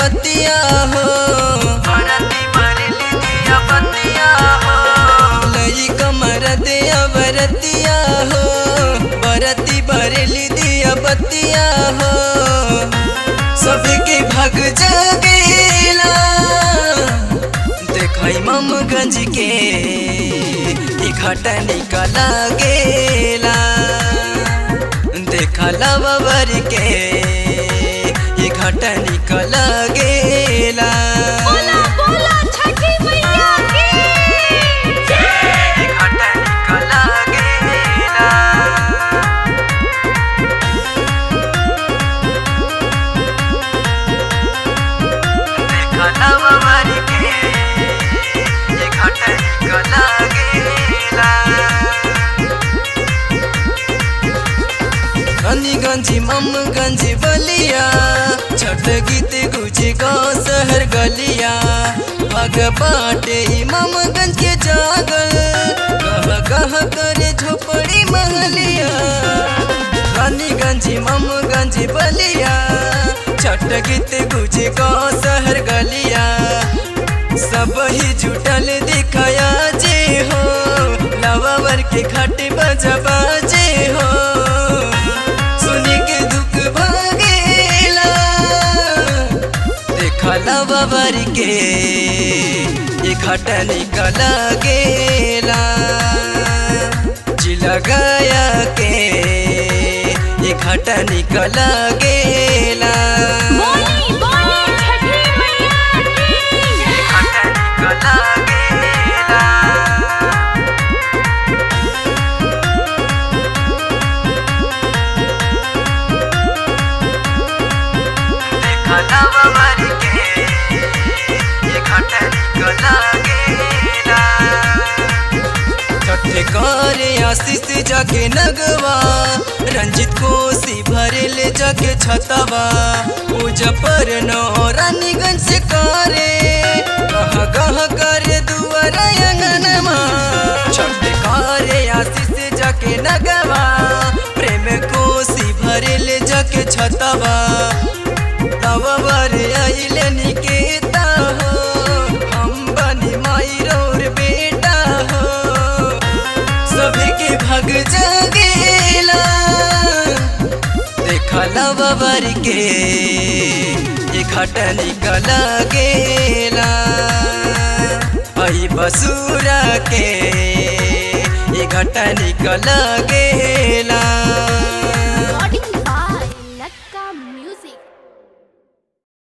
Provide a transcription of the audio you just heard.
बतिया हो बरती बरली दिया बतिया हो लई कमर दिया बरतिया हो बरती बरली दिया बतिया हो सबके भग जगेला देखई ममगंज के ई घाटा निकला गेला देखला बाबर के ई घाटा निकला गेला बोला बोला छठी मैया की ई घाटा निकला गेला देखला बाबर के ई घाटा निकला गेला गंजी ममगंज बलिया छठ गीत गुजे गाँव शहर गलिया भग बाटे ई ममगंज के जागल कह कह करे झोपड़ी महलिया रानीगंज ममगंज बलिया छठ गीत गुजे गाँव शहर गलिया सब ही जुटल दिखाया जे हो लवावर के खट बजबा जे हो सुनी के दुख भागेला देखला बाबर के ये खट निकल गेला जिला गया के ये खट निकल गेला बोली बोली छठी मैया की घाटा निकला गेला देखला बाबर के ये घाटा निकला गेला छठे करे आशीष जाके नगवा रंजित कोसी भरेल जाके छतवा पूजा पर नो रानीगंज से करे कह कह करे दुआरा अंगनमा छठे करे आशीष जाके नगवा प्रेम कोसी भरेल जाके छतवा तब बर आइले निकेता हो हम बनी माई रोर बेटा हो सबके भग जगेला देखला बाबर के ये खट निकल गेला आई बसूरा के ये घट निकल गेला